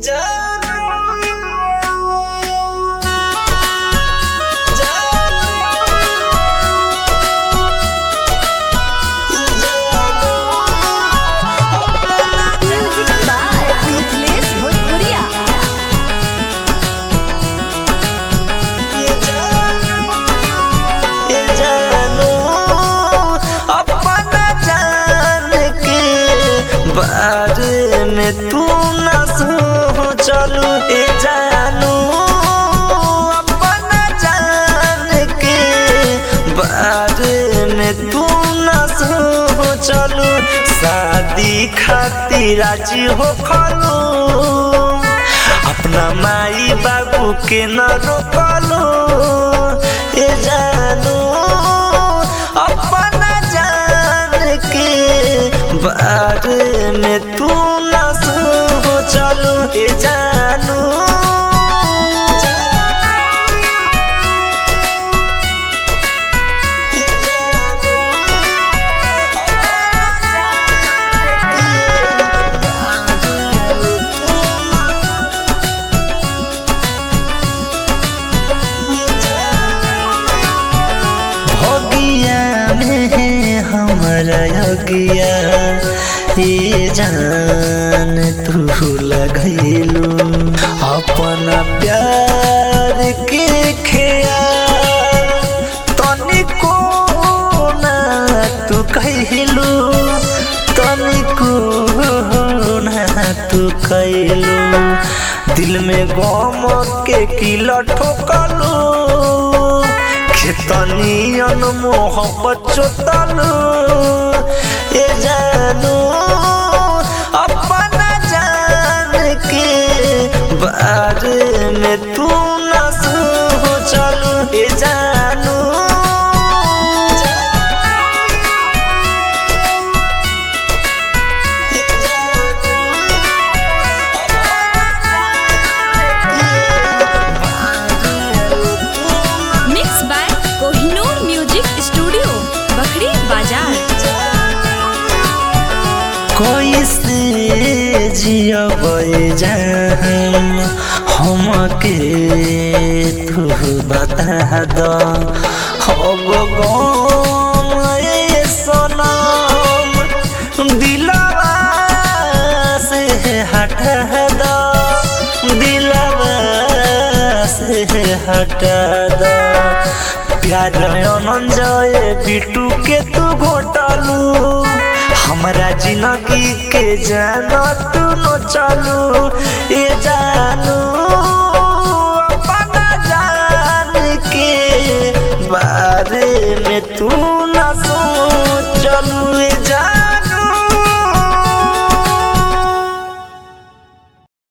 Music by Niklesh Bhojpuria. बारे में तू न सोचलू ए जानू अपना जान के बारे में तू न सोचलू शादी खातिर राजी हो खलू अपना माई बाबू के न रोकलू ए जानू अपना जान के बारे में तू न सोचलू ए जानू भगिया में हमारा यगिया ये जान तू लगैलू अपना प्यार के खेयाल तनिको ना तू कहलू तनिको ना तू कहलू दिल में गम के किला ठोकलू खेतनियन मोहब्बत चोतलू ए जानू अपना जान के बारे में तू न सोचलू ए जानू Mixed by Kohinoor Music Studio, Bakri Bazaar. कैसे जियबै जान हमके तू बता द अब गम ए सनम दिलवा से हटा द दिलवा से हटा द प्यार अनंजय बिटू के तू घोटालू हमरा जिंदगी के जाना तू न चलू ये जानू अपना जान के बारे में तू न सुन